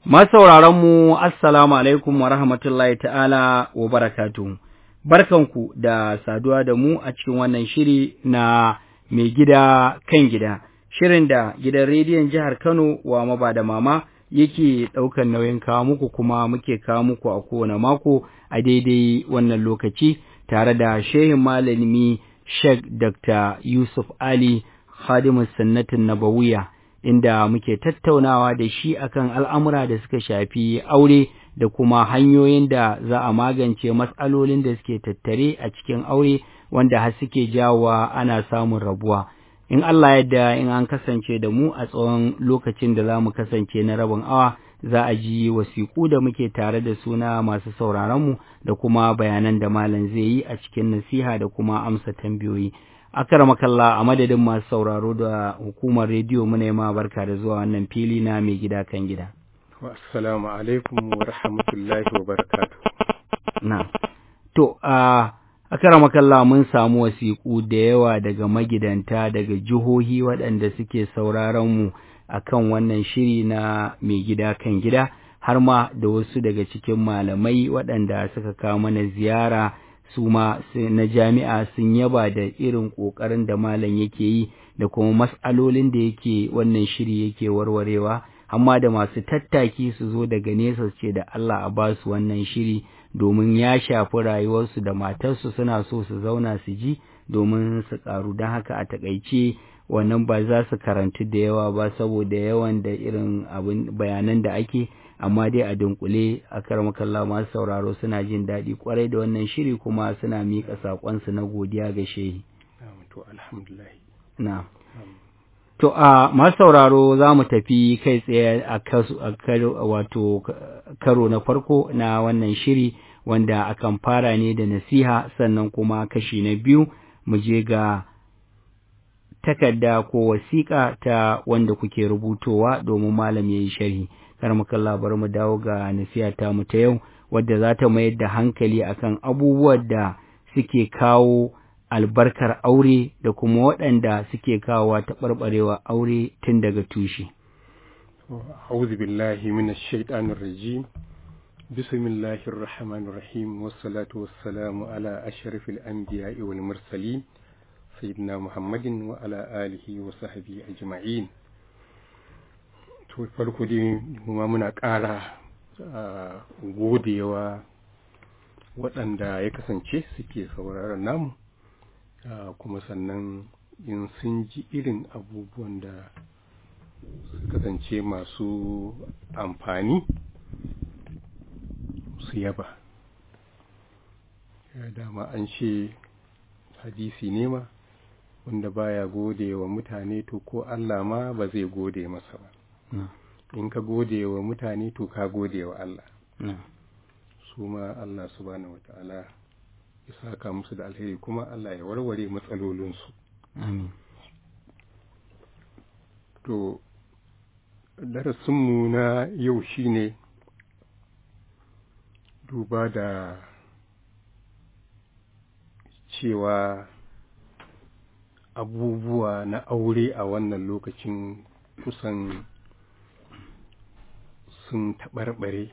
mu assalamu alaikum wa rahmatullahi ta'ala wa barakatuhu. Barkanku da saduwa da mu a cikin wannan shiri na mai gida kan gida, shirin da gidan rediyon jihar Kano wa maba da mama yake ɗaukan nauyin kawo muku kuma muke kawo muku a kowane mako a daidai wannan lokaci tare da shehin malami Sheikh Dr. Yusuf Ali Khadimus Sannatin Nabawiya. inda muke tattaunawa da shi akan al'amura da suka shafi aure da kuma hanyoyin da za a magance matsalolin da suke tattare a cikin aure wanda har suke jawowa ana samun rabuwa. In Allah yadda in an kasance da mu a tsawon lokacin da za mu kasance na rabin awa za a ji wasiƙu da muke tare da suna masu sauraronmu da kuma bayanan da malam zai yi a cikin nasiha da kuma amsa tambayoyi. makalla a madadin masu sauraro da hukumar rediyo muna ma barka da zuwa wannan fili na mai gida kan gida. Assalamu alaikum wa rahmatullahi wa barakatu. Na. To, a makalla mun samu wasiƙu da yawa daga magidanta daga jihohi waɗanda suke sauraron mu a kan wannan shiri na mai gida kan gida, har ma da wasu daga cikin malamai waɗanda suka kawo mana ziyara. su ma na jami'a sun yaba da irin ƙoƙarin da malam yake yi da kuma mas'alolin da yake wannan shiri yake warwarewa amma da masu tattaki su zo daga nesa su ce da Allah a ba su wannan shiri domin ya shafi rayuwarsu da matarsu suna so su zauna su ji domin su ƙaru don haka a taƙaice wannan ba za su karantu da yawa ba saboda yawan da irin abin bayanan da ake amma dai a dunkule a karmakalla masu sauraro suna jin daɗi kwarai da wannan shiri kuma suna miƙa saƙonsu na godiya ga shehi. Na. To a masu sauraro za mu tafi kai tsaye a wato karo na farko na wannan shiri wanda akan fara ne da nasiha sannan kuma kashi na biyu mu je ga takarda ko wasiƙa ta wanda kuke rubutowa domin malam ya yi sharhi. kar muka labar mu dawo ga nasiha ta mu ta yau wadda za ta mayar da hankali akan abubuwan da suke kawo albarkar aure da kuma waɗanda suke kawowa taɓarɓarewa aure tun daga tushe. أعوذ بالله من الشيطان الرجيم بسم الله الرحمن الرحيم والصلاة والسلام على أشرف الأنبياء والمرسلين سيدنا محمد وعلى آله وصحبه أجمعين to farko dai kuma muna ƙara godewa waɗanda ya kasance suke sauraron namu kuma sannan in sun ji irin abubuwan da su kasance masu amfani su yaba dama an ce hadisi nema wanda baya gode wa mutane to ko Allah ma ba zai gode masa ba in ka gode wa mutane to ka gode wa Allah su ma Allah subhanahu wa ta'ala ya saka musu da alheri kuma Allah ya warware matsalolinsu to darasinmu na yau shine duba da cewa abubuwa na aure a wannan lokacin kusan sun taɓarɓare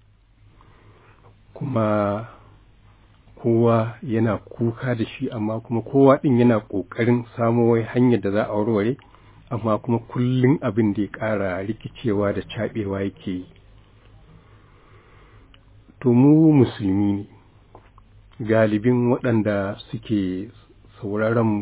kuma kowa yana kuka da shi amma kuma kowa ɗin yana ƙoƙarin samo wai hanyar da za a warware amma kuma kullum abin da ya ƙara rikicewa da caɓewa yake yi to mu musulmi ne galibin waɗanda suke sauraron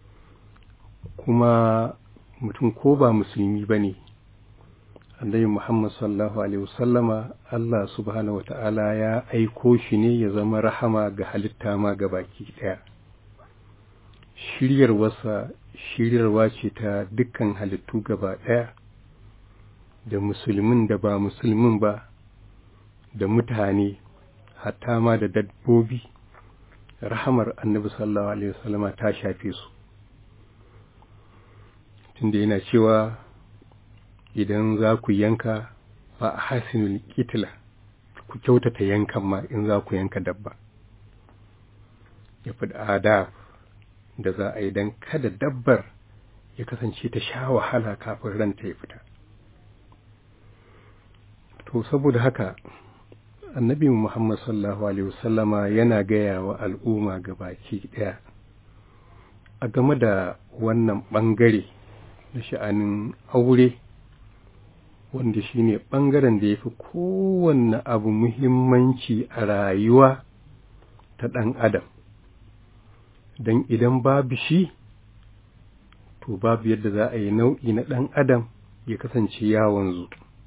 kuma mutum ko ba musulmi ba ne annabi Muhammad sallallahu alaihi wasallama Allah subhanahu wata'ala ya aiko shi ne ya zama rahama ga halitta ma ga baki ɗaya shiryarwarsa shiryarwa ce ta dukkan halittu gaba ɗaya da musulmin da ba musulmin ba da mutane hatta ma da dabbobi rahamar annabi sallallahu alaihi wasallama ta shafe su tunda yana cewa idan za ku yanka ba a hasinul kitila ku kyautata yankan ma in za ku yanka dabba ya fi adab da za a yi don kada dabbar ya kasance ta sha wahala kafin ranta ya fita to saboda haka annabi muhammad sallallahu alaihi wasallama yana gaya wa al'umma baki ɗaya a game da wannan ɓangare na sha'anin aure wanda shine ɓangaren da ya fi kowanne abu muhimmanci a rayuwa ta ɗan adam don idan babu shi to babu yadda za a yi nau'i na ɗan adam ya kasance ya wanzu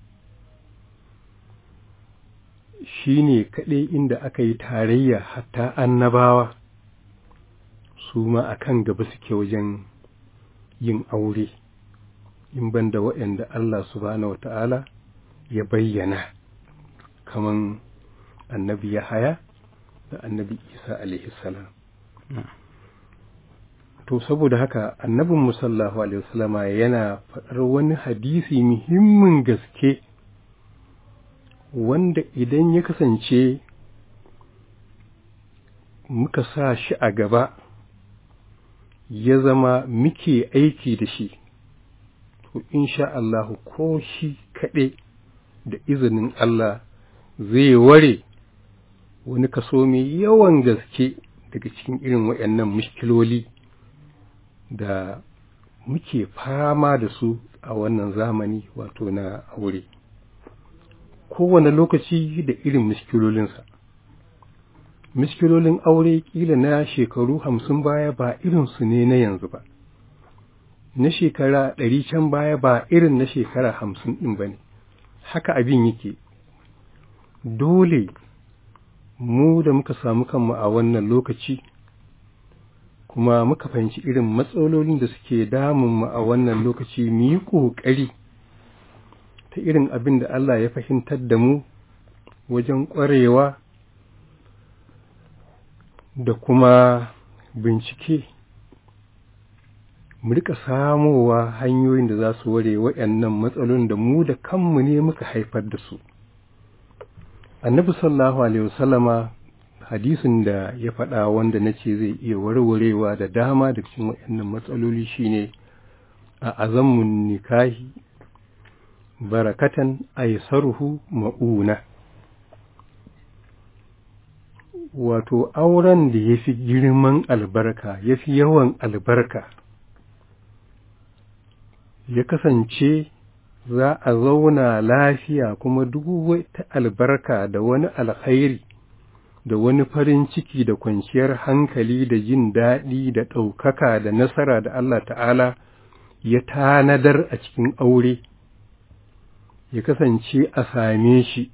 shi ne kaɗai inda aka yi tarayya hatta annabawa su ma a kan gaba suke wajen yin aure in banda waɗanda Allah subhanahu wa ta'ala ya bayyana kaman annabi Yahaya da annabi Isa alaihi salam to saboda haka annabin musallahu alaihi wasallama yana faɗar wani hadisi muhimmin gaske wanda idan ya kasance muka sa shi a gaba ya zama muke aiki da shi to insha Allah ko shi kaɗai da izinin Allah zai ware wani kaso mai yawan gaske daga cikin irin waɗannan mushkiloli da muke fama da su a wannan zamani wato na aure kowane lokaci da irin miskilolinsa miskilolin aure kila na shekaru hamsin baya ba irinsu ne na yanzu ba na shekara ɗari can baya ba irin na shekara hamsin ɗin ba ne haka abin yake dole mu da muka samu kanmu a wannan lokaci kuma muka fahimci irin matsalolin da suke damunmu a wannan lokaci mu yi ƙoƙari ta irin abin da Allah ya fahimtar da mu wajen ƙwarewa da kuma bincike mu rika samowa hanyoyin da za su ware waɗannan matsalolin da mu da kanmu ne muka haifar da su annabi sallallahu alaihi wasallama hadisin da ya faɗa wanda na ce zai iya warwarewa da dama da cikin waɗannan matsaloli shine a azammun nikahi barakatan aisaruhu ma'una wato auren da ya fi girman albarka ya fi yawan albarka ya kasance za a zauna lafiya kuma duk wata albarka da wani alkhairi da wani farin ciki da kwanciyar hankali da jin daɗi da ɗaukaka da nasara da Allah ta'ala ya tanadar a cikin aure ya kasance a same shi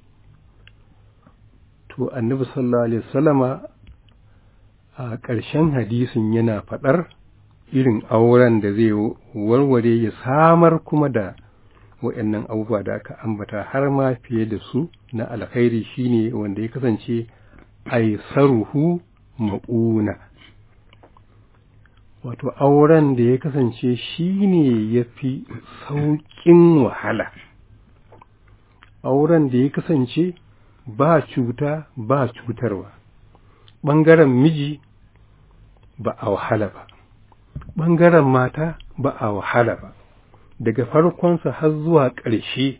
to annabi sallallahu alaihi wasallama a ƙarshen hadisin yana faɗar irin auren da zai warware ya samar kuma da waɗannan abubuwa da aka ambata har ma fiye da su na alkhairi shine wanda ya kasance aisaruhu ma'una wato auren da ya kasance shine ya fi sauƙin wahala auren da ya kasance ba cuta ba cutarwa ɓangaren miji ba a wahala ba ɓangaren mata ba a wahala ba daga farkonsa har zuwa ƙarshe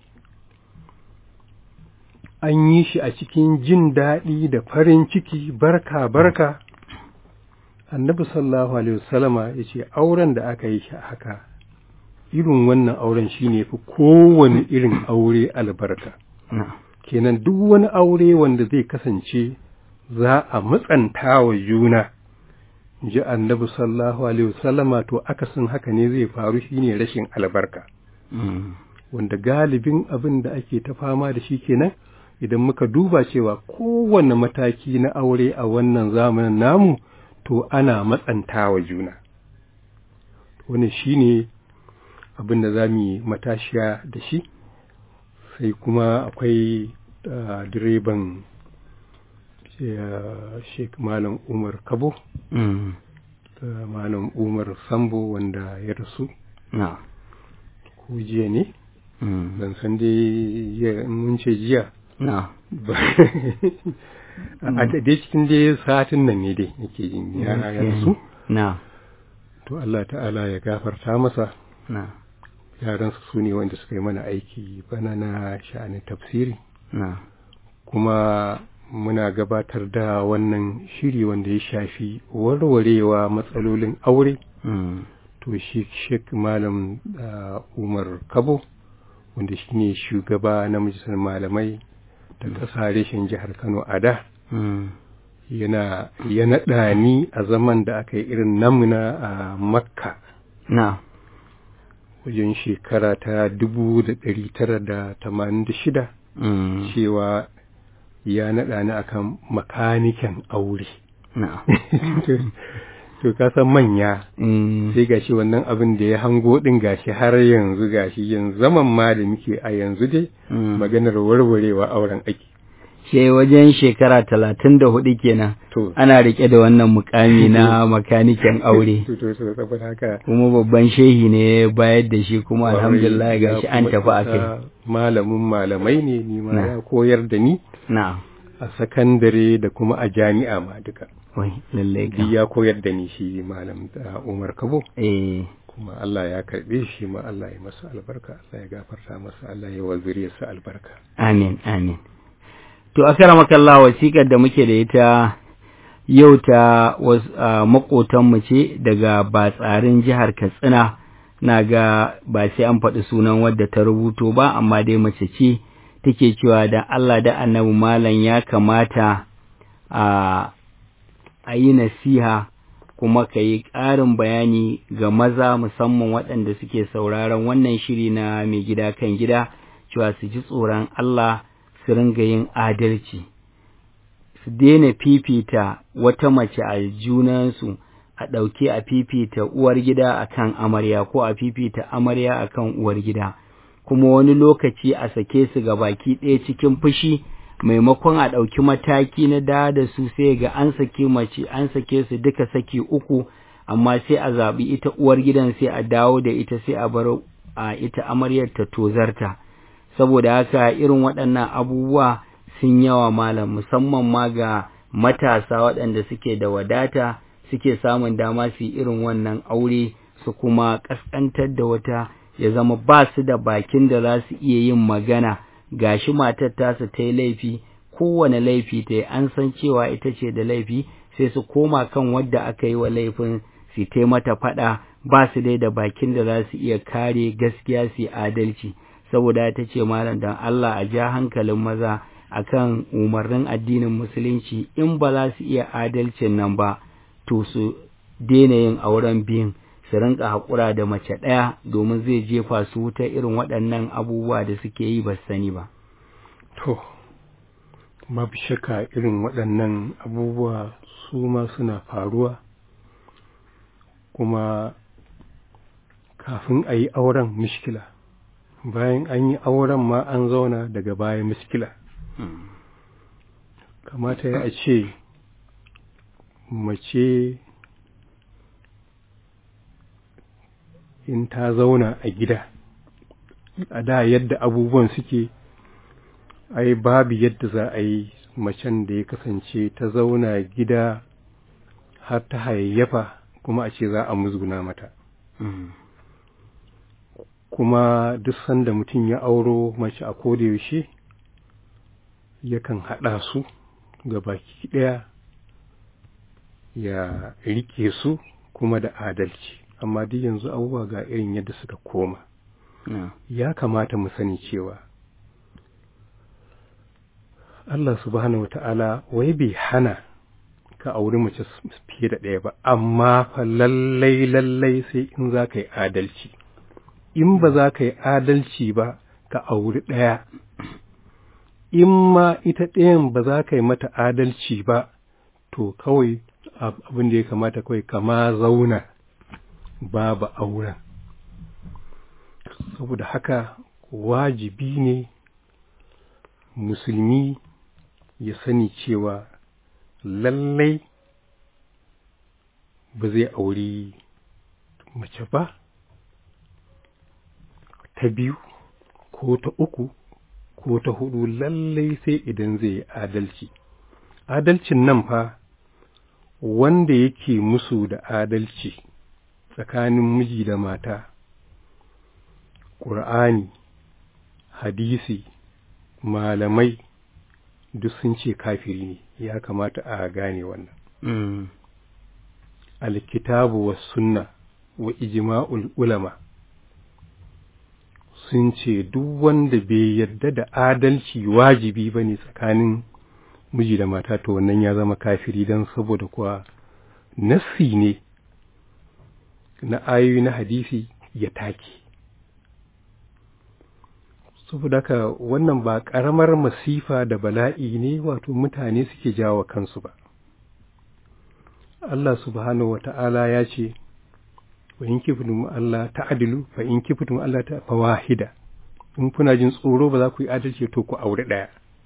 an yi shi a cikin jin daɗi da farin ciki barka barka annabi sallallahu alaihi wasallama ya ce auren da aka yi shi haka irin wannan auren shi ne fi kowane irin aure albarka kenan duk wani aure wanda zai kasance za a matsanta wa juna ji annabi sallallahu alaihi wasallama to akasin haka ne zai faru shine rashin albarka wanda galibin abin da ake ta fama da shi kenan idan muka duba cewa kowane mataki na aure a wannan zamanin namu to ana matsanta wa juna wani shine abin da za mu yi matashiya da shi sai kuma akwai direban Sheikh Malam Umar Kabo da Malam Umar Sambo wanda ya rasu ko jiya ne ban san dai mun ce jiya a dai cikin dai satin nan ne dai yake yin ya rasu to Allah ta'ala ya gafarta masa yaransu su ne wanda suka yi mana aiki bana na sha'anin tafsiri kuma muna gabatar da wannan shiri wanda ya shafi warwarewa matsalolin aure to shi sheik malam umar kabo wanda shi ne shugaba na majalisar malamai da ƙasa reshen jihar kano a da yana ya naɗa ni a zaman da aka yi irin namuna a makka na wajen shekara ta dubu da ɗari tara da tamanin da shida cewa ya naɗa ni akan makaniken aure na to ka san manya sai gashi wannan abin da ya hango din gashi har yanzu gashi yanzu zaman ma da muke a yanzu dai maganar warwarewa auren ake she wajen shekara talatin da hudu kenan to ana rike da wannan mukami na makaniken aure to to to saboda haka kuma babban shehi ne bayar da shi kuma alhamdulillah gashi an tafi a kai malamin malamai ne ni ma Na. ya koyar da ni na a sakandare da kuma a jami'a ma duka wai lallai duk ka ya koyar da ni shi malam uh, Umar Kabo eh kuma Allah ya karbe shi ma Allah ya masa albarka Allah ya gafarta masa Allah ya wa zuriyarsa albarka amin amin to akramakallah wasiƙar da muke da ita yau ta was- a, maƙotanmu ce daga batsarin jihar katsina na ga ba sai an faɗi sunan wadda ta rubuto ba amma dai mace ce take cewa da Allah da annabi malam ya kamata a a yi nasiha kuma ka yi ƙarin bayani ga maza musamman waɗanda suke sauraron wannan shiri na mai gida kan gida cewa su ji tsoron Allah su ringa yin adalci su daina fifita wata mace a junansu a ɗauke a fifita uwar gida akan amarya ko a fifita amarya akan uwar gida kuma wani lokaci a sake su ga baki ɗaya cikin fushi maimakon a ɗauki mataki na da da su sai ga an sake mace an sake su duka saki uku amma sai a zaɓi ita uwar gidan sai a dawo da ita sai a bar a ita amaryar ta tozarta saboda haka irin waɗannan abubuwa sun yawa malam musamman ma ga matasa waɗanda suke da wadata suke samun dama su yi irin wannan aure su kuma ƙasƙantar da wata ya zama ba su da bakin da za su iya yin magana gashi matar tasu ta yi laifi kowane laifi ta yi an san cewa ita ce da laifi sai su koma kan wadda aka yi wa laifin su ta mata faɗa ba su dai da bakin da za su iya kare gaskiya su yi adalci saboda ta ce malam dan Allah a ja hankalin maza akan umarnin addinin musulunci in ba za su iya adalcin nan ba to su daina yin auren biyun su rinka haƙura da mace ɗaya domin zai jefa su wuta irin waɗannan abubuwa da suke yi ba su sani ba. to babu shakka irin waɗannan abubuwa su ma suna faruwa kuma kafin a yi auren mishkila bayan an yi auren ma an zauna daga baya mishkila kamata ya a ce mace in ta zauna a gida a da yadda abubuwan suke ai babu yadda za a yi macen da ya kasance ta zauna gida har ta hayayyafa kuma a ce za a musguna mata kuma duk sanda mutum ya auro mace a koda yaushe yakan haɗa su ga baki ɗaya ya rike su kuma da adalci amma duk yanzu abubuwa ga irin yadda suka koma ya kamata mu sani cewa Allah subhanahu wata'ala wai bai hana ka auri mace fiye da ɗaya ba amma fa lallai lallai sai in za ka yi adalci in ba za ka yi adalci ba ka auri ɗaya in ma ita ɗayan ba za ka yi mata adalci ba to kawai abin da ya kamata kawai kama zauna babu auren saboda haka wajibi ne musulmi ya sani cewa lallai ba zai auri mace ba ta biyu ko ta uku ko ta hudu lallai sai idan zai yi adalci adalcin nan fa wanda yake musu da adalci tsakanin miji da mata ƙur'ani hadisi malamai duk sun ce kafiri ne ya kamata a gane wannan Mm. alkitabu wa sunna wa ijma'ul ulama sun ce duk wanda bai yarda da adalci wajibi ba ne tsakanin miji da mata to wannan ya zama kafiri don saboda kuwa nassi ne na ayoyi na hadisi ya take saboda haka wannan ba ƙaramar masifa da bala'i ne wato mutane suke jawo kansu ba Allah subhanahu wa ta'ala ya ce wa in kiftum Allah ta'dilu fa in kiftum Allah ta fawahida in kuna jin tsoro ba za ku yi adalci to ku aure daya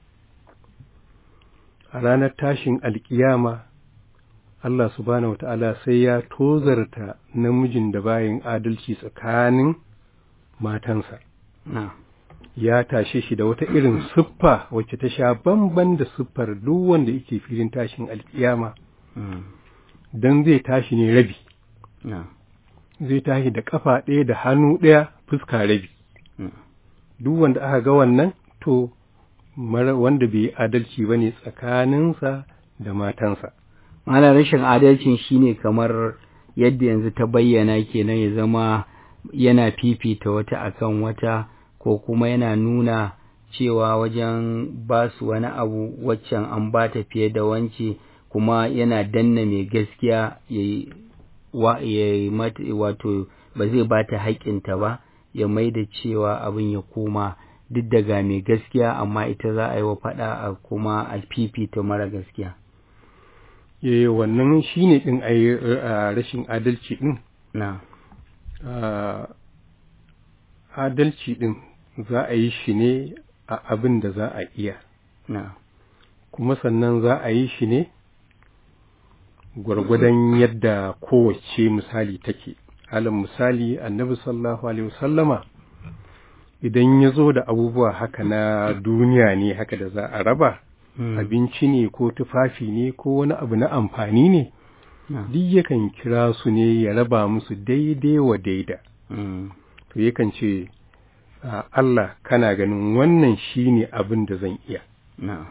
a ranar tashin alkiyama Allah subhanahu wa ta'ala sai ya tozarta namijin da bayin adalci tsakanin matansa Na. ya tashe shi da wata irin siffa wacce ta sha bamban da siffar duk wanda yake filin tashin alkiyama Mm. dan zai tashi ne rabi Na. zai tashi da kafa ɗaya da hannu ɗaya fuska rabi Mm. duk wanda aka ga wannan to mara wanda bai yi adalci ba ne tsakaninsa da matansa Mana rashin adalcin shine kamar yadda yanzu ta bayyana kenan ya zama yana fifita wata akan wata ko kuma yana nuna cewa wajen ba su wani abu waccan an ba ta fiye da wance kuma yana danna mai gaskiya ya yi wa, ya yi mata wato ba zai ba ta haƙƙinta ba ya mai da cewa abin ya koma duk daga mai gaskiya amma ita za a yi wa faɗa a kuma a fifita mara gaskiya. eh wannan shine din ai a rashin adalci din Na. a adalci din za a yi shi ne a abin da za a iya Na. kuma sannan za a yi shi ne gwargwadon yadda kowace misali take alal misali annabi sallallahu alaihi wasallama idan ya zo da abubuwa haka na duniya ne haka da za a raba Mm. abinci ne ko tufafi ne ko wani abu na amfani ne Na. duk yakan kira su ne ya raba musu daidai wa daida Mm. to yakan ce "A Allah kana ganin wannan shine abin da zan iya Na.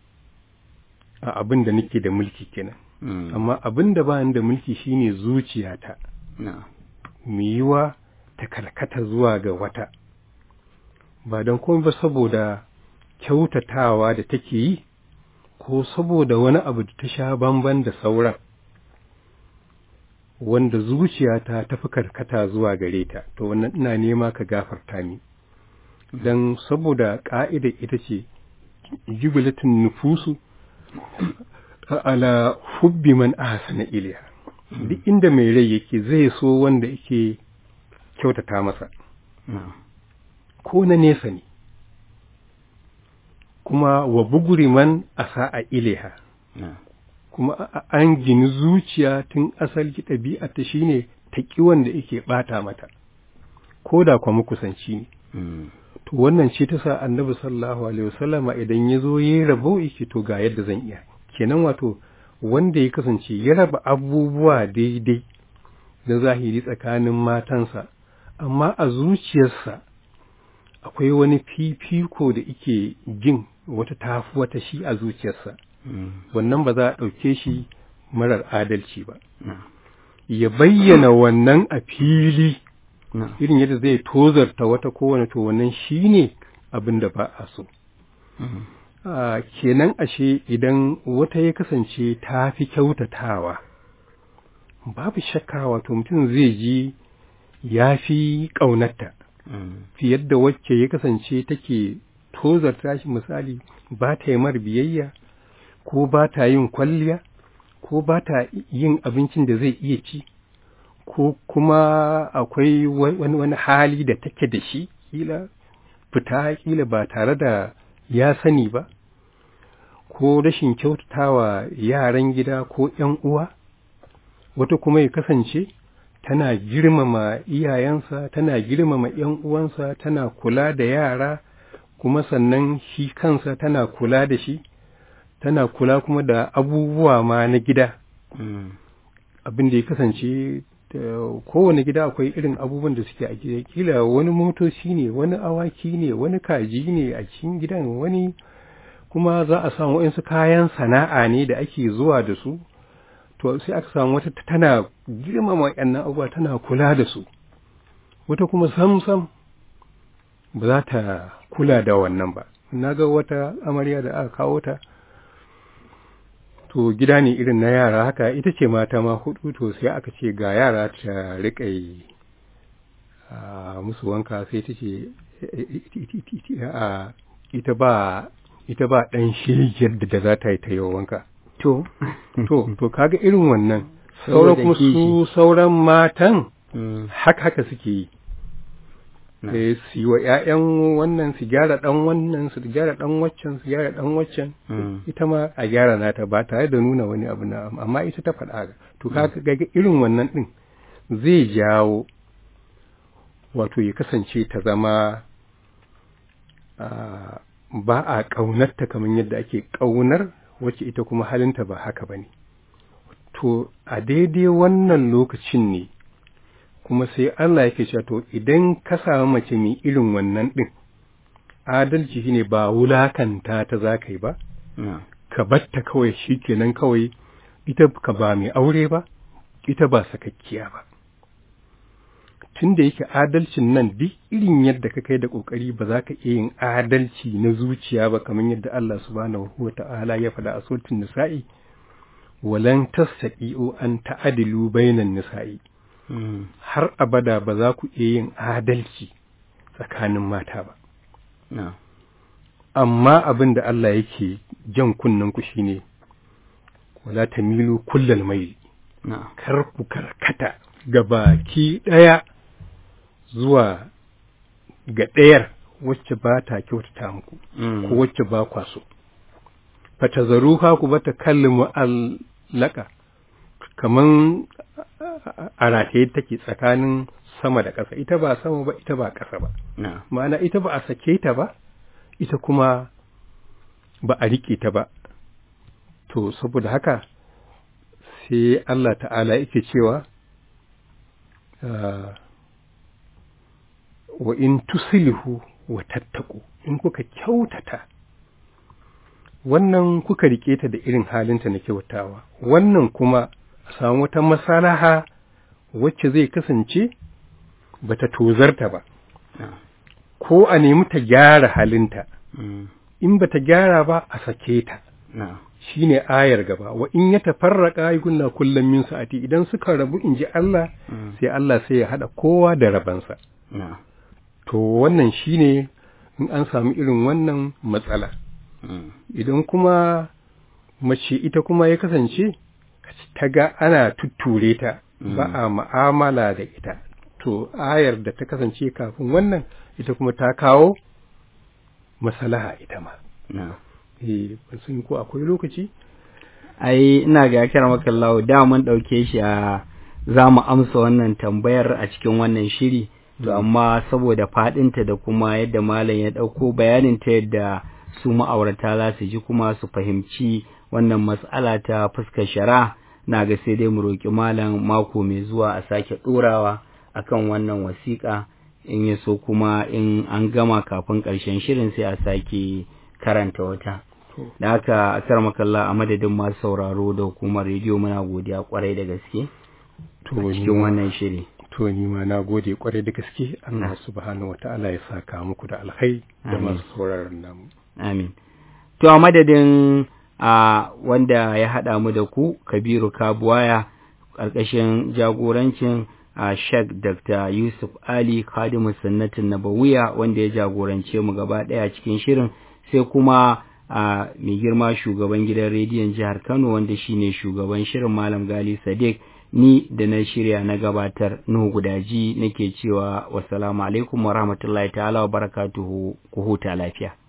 a abin da nake da mulki kenan Mm. amma abin da ba ni da mulki shine zuciyata Na. mu yiwa ta karkata zuwa ga wata ba don komai ba saboda kyautatawa da take yi ko saboda wani abu da ta sha bamban da sauran wanda zuciyata ta fi karkata zuwa gare ta to wannan ina nema ka gafarta ni don saboda ƙa'ida ita ce jubilatin nufusu ala hubbi man ahsana ilayha duk inda mai rai yake zai so wanda yake kyautata masa Na. ko na nesa ne kuma wa buguri man asa a ileha Na. kuma a- a- an gini zuciya tun asali ɗabi'ata shine ta ƙi wanda yake ɓata mata ko da kwa kusanci ne Mm. to wannan ce ta sa annabi sallallahu alaihi wasallama idan ya zo ya rabo yake to ga yadda zan iya kenan wato wanda ya kasance ya raba abubuwa daidai na zahiri tsakanin matansa amma a zuciyarsa akwai wani fifiko da ike jin wata tafi wata shi a zuciyarsa Mm. wannan ba za a ɗauke shi marar adalci ba Na. ya bayyana wannan a fili Na. irin yadda zai tozarta wata kowane to wannan shine abin da ba a so Mm. a kenan ashe idan wata ya kasance ta fi kyautatawa babu shakka wato mutum zai ji ya fi ƙaunarta Mm. fiye da wacce ya kasance take tozarta shi misali ba ta yi mar biyayya ko ba ta yin kwalliya ko ba ta yin abincin da zai iya ci ko kuma akwai wa- wani wani hali da take da shi kila fita kila ba tare da ya sani ba ko rashin kyautatawa yaran gida ko ‘yan uwa wata kuma ya kasance tana girmama iyayensa tana girmama ‘yan uwansa tana kula da yara kuma sannan shi kansa tana kula da shi tana kula kuma da abubuwa ma na gida Mm. abin da ya kasance kowane gida akwai irin abubuwan da suke a gida kila wani motoci ne wani awaki ne wani kaji ne a cikin gidan wani kuma za a samu waɗansu kayan sana'a ne da ake zuwa da su to sai aka samu wata tana girmama waɗannan abubuwa tana kula da su wata kuma sam sam ba za ta kula da wannan ba na ga wata amarya da aka kawo ta to gida ne irin na yara haka ita ce mata ma hudu to sai aka ce ga yara ta riƙa yi musu wanka sai ta ce ita ba ita ba ɗan shegiyar da za ta yi ta yi wanka to to to kaga irin wannan sauran kuma su sauran matan haka haka suke yi eh su yi wa ƴaƴan wannan su gyara ɗan wannan su gyara ɗan waccan su gyara ɗan waccan ita ma a gyara nata ba tare da nuna wani abu na amma ita ta faɗa ga to kaga ga irin wannan ɗin zai jawo wato ya kasance ta zama ba a ƙaunarta kamar yadda ake ƙaunar wacce ita kuma halinta ba haka ba ne to a daidai wannan lokacin ne kuma sai Allah yake cewa to idan ka samu mace mai irin wannan ɗin adalci shine ba wulakanta ta za ka yi ba ka batta kawai shi kenan kawai ita ka ba mai aure ba ita ba sakakkiya ba tun da yake adalcin nan duk irin yadda ka kai da ƙoƙari ba za ka iya yin adalci na zuciya ba kamar yadda Allah subhanahu wa ta'ala ya faɗa a sautin nisa'i walan tastaqi'u an ta'adilu bainan nisa'i har abada ba za ku iya yin adalci tsakanin mata ba amma abin da Allah yake jan kunnen ku shine wala tamilu kullal mai kar ku karkata ga baki ɗaya zuwa ga ɗayar wacce ba ta kyautata muku ko wacce ba kwa so fatazaruha ku bata kallimu allaka kaman a rataye take tsakanin sama da ƙasa ita ba sama ba ita ba ƙasa ba ma'ana ita ba a sake ta ba ita kuma ba a riƙe ta ba to saboda haka sai Allah ta'ala yake cewa wa in tusilihu wa tattaku in kuka kyautata wannan kuka rike ta da irin halinta na kyautawa wannan kuma a samu wata masalaha wacce zai kasance bata tozarta ba ko a nemi ta gyara halinta in bata gyara ba a sake ta shine ayar gaba wa in ya tafarraka yukunna kullum min sa'ati idan suka rabu in ji Allah sai Allah sai ya hada kowa da rabansa to wannan shine in an samu irin wannan matsala idan kuma mace ita kuma ya kasance ta ga ana tutture ta ba a ma'amala da ita to ayar da ta kasance kafin wannan ita kuma ta kawo masalaha ita ma eh ban san ko akwai lokaci ai ina ga kira maka Allah da mun dauke shi a za mu amsa wannan tambayar a cikin wannan shiri to amma saboda fadinta da kuma yadda malam ya dauko bayanin ta yadda su ma'aurata za su ji kuma su fahimci wannan mas'ala ta fuskar shari'a na ga sai dai mu roki malam mako mai zuwa a sake dorawa akan wannan wasiƙa in ya so kuma in an gama kafin ƙarshen shirin sai a sake karanta wata da haka akar makalla a madadin masu sauraro da hukumar rediyo muna godiya kwarai da gaske a cikin wannan shiri to ni ma na gode kwarai da gaske Allah subhanahu wataala ya saka muku da alkhairi da masu sauraron namu amin to a madadin a wanda ya haɗa mu da ku kabiru kabuwaya ƙarƙashin jagorancin a Sheikh Dr. Yusuf Ali Khadimu Sunnatin Nabawiya wanda ya jagorance mu gaba ɗaya cikin shirin sai kuma a mai girma shugaban gidan rediyon jihar Kano wanda shine shugaban shirin Malam Gali Sadiq ni da na shirya na gabatar Nuhu Gudaji nake cewa wassalamu alaikum wa rahmatullahi ta'ala wa barakatuhu ku huta lafiya